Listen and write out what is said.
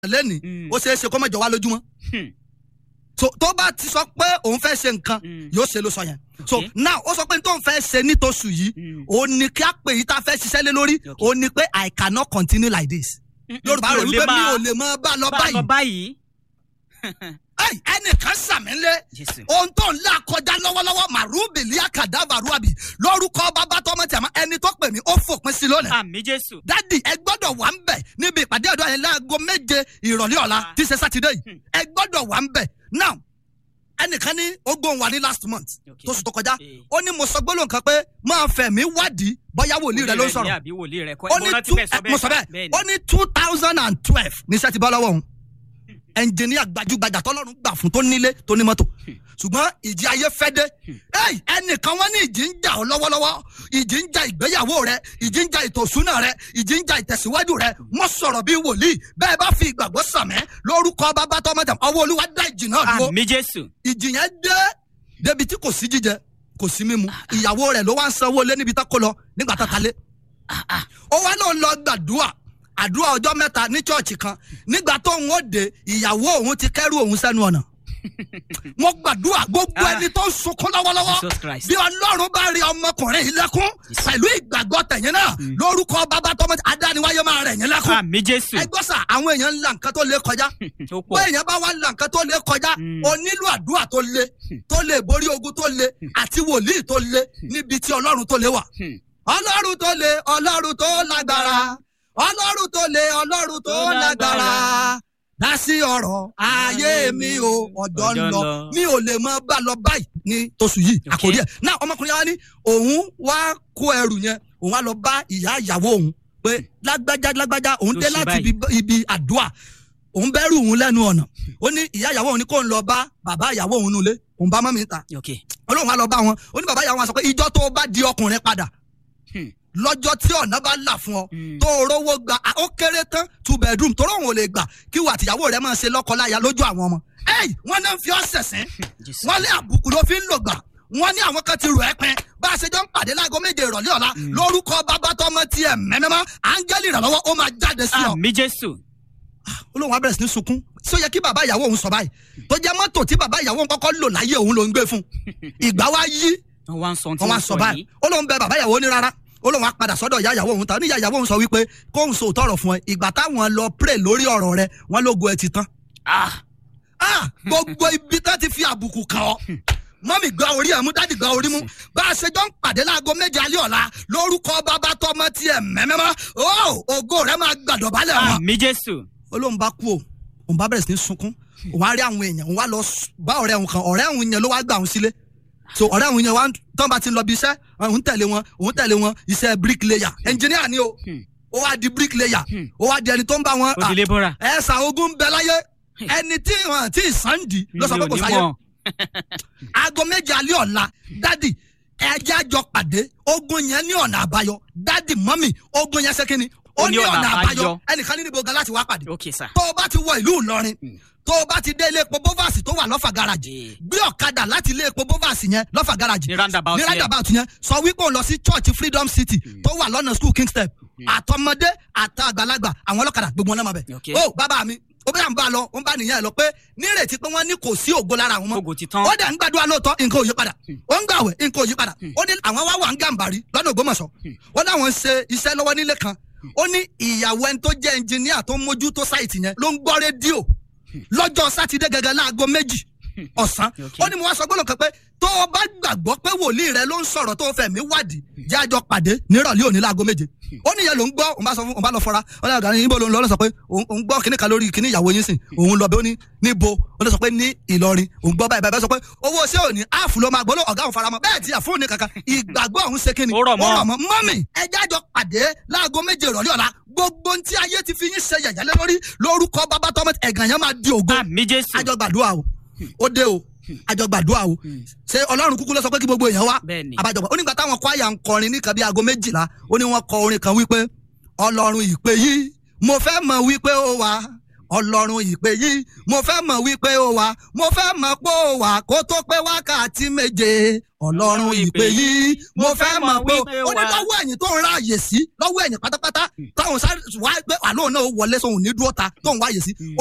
lẹ́nìí Mm. ó ṣeé ṣe kó mọ̀jọ wá lójúmọ́ Hmm. so tó bá ti sọ pé òun fẹ́ ṣe nǹkan Mm. yóò ṣe ló sọ yẹn so Okay. now ó sọ pé tó ń fẹ́ ṣe nítòsù yìí Mm. ó ní kí á pè yí tá a fẹ́ ṣiṣẹ́ lé lórí Okay. ó ní pé i cannot continue like this yorùbá rẹ̀ wípé mi ò lè mọ bá lọ bá a lọ báyìí báyìí. Ẹ́ì, ẹnìkan sàmílẹ̀ Jésù. ohun tó ń là kọjá lọ́wọ́lọ́wọ́ màrúbìlì àkàdàbàrúàbì lórúkọ bàbá tọmọ tẹ̀mọ́ ẹni tó pè mí ó fòpin sí lónìí àmì jésù. dádì ẹ gbọ́dọ̀ wà ń bẹ̀ níbi ìpàdé ọ̀dọ́ yẹn láago méje ìrọ̀lẹ́ ọ̀la tí í ṣe sátidé yìí ẹ gbọ́dọ̀ wà ń bẹ̀ now ẹnìkan ní ogún wa ní last month Okay. tó sùn tó kọjá Eh. ó ní mo sọ gbólóhùn kan pé máa fẹ̀mí wádìí bọ́yá wòlíì rẹ ló ń ní sọ̀rọ̀ àbí wòlíì rẹ kọ́ ó ẹ ní mo rántí two bẹ́ẹ̀ sọ ẹ, mo sọ bẹ́ẹ̀ bẹ́ẹ̀ ni. ó ní two thousand and twelve ní sẹ́tì bọ́ lọ́wọ́ òun ẹnjìníà gbajúgbajà tọ́lọ́run gbà fún tó nílé tó ní mọ́tò ṣùgbọ́n ìjì ayé fẹ́ dé Ẹ́ì, ẹnìkan wọ́n ní ìjì ń jà ọ́ lọ́wọ́lọ́wọ́ ìjì ń jà ìgbéyàwó rẹ ìjì ń jà ìtòsúnà rẹ ìjì ń jà ìtẹ̀síwájú rẹ mọ́ sọ̀rọ̀ bí wòlíì bẹ́ẹ̀ bá fi ìgbàgbọ́ sàmẹ́ lórúkọ bàbá tọmọdé ọwọ́ olúwa dá ìjì náà dúró àmì jésù. ìjì yẹn dé débi tí kò sí jíjẹ kò sí mímu ìyàwó rẹ ló wá ń sanwó lé níbi tá kó lọ nígbà tá ta lé ó wá náà lọ gbàdúrà àdúrà ọjọ́ mẹ́ta ní chọ́ọ̀chì kan nígbà tó ń ó de ìyàwó òun ti kẹ́rù òun sẹ́nu ọ̀nà mo gbàdúrà gbogbo Ah. ẹni tó ń sunkún lọ́wọ́lọ́wọ́ Jesus Christ. bí ọlọ́run bá rí ọmọkùnrin yìí lẹ́kún pẹ̀lú ìgbàgbọ́ tẹ̀yìn náà lórúkọ bàbá tọmọ adániwáyé máa rẹ̀ yín lẹ́kún àmì jésù. ẹ gbọ́ sà àwọn èèyàn ń la nǹkan tó lé kọjá ó pé pọ̀. èèyàn bá wá la nǹkan tó lé kọjá Mm. o nílò àdúrà tó lé tó lè borí ogun tó lé àti wòlíì tó lé níbi tí ọlọ́run tó lé wà. Hmm. ọlọ́run tó lé ọlọ́run tó lágbára ọlọ́run tó lé ọlọ́run tó Tó lágbára lágbára. dá sí ọ̀rọ̀ ayé mi o ọ̀dọ́ ń Ọjọ́ ń lọ lọ. mi ò lè mọ bá lọ báyìí ní oṣù yìí Okay. àkórí ẹ̀ náà ọmọkùnrin wa ní òun wá kó ẹrù yẹn òun wá lọ bá ìyá ìyàwó òun pé lágbájá lágbájá òun Ló dé ṣe láti báyìí. ibi- ibi àdúrà òun bẹ́rù òun lẹ́nu ọ̀nà ó ní ìyá ìyàwó òun ní kó ń lọ bá bàbá ìyàwó òun nulẹ̀ òun bá mọ́mí ta ok. olóhùn wa lọ bá wọn ó ní bàbá ìyàwó wọn sọ pé ìjọ tó bá di ọkùnrin padà Hmm. lọ́jọ́ tí ọ̀nà bá là fún ọ Hmm. tó rówó gba à, ó kéré tán two bedroom tó rọrùn ò lè gbà kí wà tìyàwó rẹ máa ṣe lọ́kọláya lójú àwọn ọmọ ẹ̀yìn wọn náà ń fi ọ́ sẹ̀sìn jésù. wọ́n lé àbùkù ló fi ń lò gbà wọ́n ní àwọn kan ti rò ẹ́ pin bá a ṣe jọ ń pàdé láago méje ìrọ̀lẹ́ ọ̀la lórúkọ bàbá tọmọ tiẹ̀ mẹ́mẹ́mọ́ áńgẹ́lì ìrànlọ́wọ́ ó máa jáde sí ọ àmì jésù. olóhùn abẹ́rẹ́ sí ní sunkún tí ó yẹ kí bàbá ìyàwó òun sọ báyìí tó jẹ́ mọ́tò tí bàbá ìyàwó òun kọ́kọ́ lò láyé òun ló ń gbé fún ìgbà wa yí wọ́n wá ń sọ tí wọ́n wá wọ́n sọ sọ báyìí yìí. olóhùn bẹ bàbá ìyàwó ní rárá olóhùn á padà sọ́dọ̀ ìyá ìyàwó òun ta ní ìyá ìyàwó òun sọ wípé kóhùn sọ òótọ́ ọ̀rọ̀ fún ẹ ìgbà táwọn lọ pray lórí ọ̀rọ̀ rẹ wọ́n lógo ẹ ti tán ah ah gbogbo ibi tá ti fi àbùkù kàn ọ́ mọ́mì gba orí ẹ̀ mú dádì gba orí mú bá a ṣe jọ ń pàdé láago méje alẹ́ ọ̀la lórúkọ bàbá tọmọ tiẹ̀ mẹ́mẹ́mọ́ ó ògo rẹ máa gbàdọ̀ balẹ̀ wọn àmì jésù. olóhùn bá kú o òun bá bẹ̀rẹ̀ sí ní sunkún òun á rí àwọn èèyàn òun wá lọ s- bá ọ̀rẹ́ òun kan ọ̀rẹ́ òun yẹn ló wá gbà òun sílé so ọ̀rẹ́ òun yẹn wá ń- tán bá ti lọ bí iṣẹ́ òun tẹ̀lé wọn òun tẹ̀lé wọn iṣẹ́ bricklayer engineer ni o Hmm. ó wá di bricklayer Hmm. ó wá di ẹni tó ń bá wọn ó di lébọ́ra. ẹ̀sà ogun ń bẹ láyé ẹni tí wọn tí sànńdì ló sọ pé kò sáyé aago méje alẹ́ ọ̀la dádì ẹjẹ́ àjọ pàdé ogun yẹn ní ọ̀nà àbáyọ dádì mọ́mì ogun yẹn ṣe kí ni ó ní ọ̀nà àbáyọ ẹnìkan ní níbo gan láti wá pàdé ok sir. tó o bá ti wọ ìlú Ìlọrin Mm. tó o bá ti dé ilé epo bovasi tó wà lọ́fà garaji Eh. gbé ọ̀kadà láti ilé epo bovasi yẹn lọ́fà garaji ní roundabout ní yẹn. roundabout yẹn sọ wípé o lọ sí church freedom city tó wà lọ́nà school king step àtọmọdé àtàgbàlagbà àwọn ọlọ́kadà gbogbo wọn náà máa bẹ̀. Okay. ó bàbá mi ó bẹ́ẹ̀ ń bá a lọ ó ń bá nìyẹn lọ pé nírètí pé wọ́n ní kò sí ògo lára àwọn mọ́ Ògo ti tán. ó dẹ̀ ń gbàdúrà lóòótọ́ nǹkan ò yí padà ó ń gbàwẹ̀ nǹkan ò yí padà ó ní àwọn wá wà ń gàǹbàrí lọ́nà Ògbómọ̀ṣọ́ ó láwọn ń ṣe iṣẹ́ lọ́wọ́ nílé kan ó ní ìyàwó ẹni tó jẹ́ ẹnjìníà tó ń mójútó sáìtì yẹn ló ń gbọ́ rédíò lọ́jọ́ sátidé gẹ́gẹ́ láago méjì ọ̀sán Okay. ó ní mo wá sọ gbọ́dọ̀ kan pé tó o bá gbàgbọ́ pé wòlíì rẹ ló ń sọ̀rọ̀ tó o fẹ̀mí wádìí jẹ́ àjọ pàdé nírọ̀lẹ́ òní láago méje ó níyẹn ló ń gbọ́ òun bá sọ fún òun bá lọ fọra ó ní àgbà níbo ló ń lọ ó lọ sọ pé òun òun gbọ́ kíní kan lórí kíní ìyàwó yín sìn òun lọ bẹ ó ní níbo ó lọ sọ pé ní Ìlọrin òun gbọ́ báyìí báyìí sọ pé owó ṣé òní áàfù ló máa gbóló ọ̀gá òun faramọ́ bẹ́ẹ̀ tí àfún ní kankan ìgbàgbọ́ òun ṣe kíni Ó rọ̀ mọ́. mọ́mì ẹjẹ́ àjọ pàdé láago méje ìrọ̀lẹ́ ọ̀la gbogbo ohun tí ayé ti fi yín ṣe yẹ̀yẹ́ lé lórí lórúkọ bàbá tọ́mọ ẹ̀gàn yẹn máa di ògo àmì jésù. àjọ gbàdúrà o ó dé o àjọ gbàdúrà o ṣé ọlọ́run kúkú ló sọ pé kí gbogbo èèyàn wá Bẹ́ẹ̀ni. àbájọpọ̀ ó nígbà táwọn kwaya ń kọrin ní nǹkan bí aago méjìlá ó ní wọ́n kọ orin kan wípé ọlọ́run ìpè yìí mo fẹ́ mọ̀ wípé ó wà ọlọ́run ìpè yìí mo fẹ́ mọ̀ wípé ó wà mo fẹ́ mọ̀ pé ó wà kó tó pé wákàtí méje ọlọ́run ìpè yí mo fẹ́ mọ̀ pé ó ní lọ́wọ́ ẹ̀yìn tó ń ráàyè sí lọ́wọ́ ẹ̀yìn pátápátá táwọn sáré wá pé àlóhùn náà wọlé sóhun ní dúró ta tó ń wáyè sí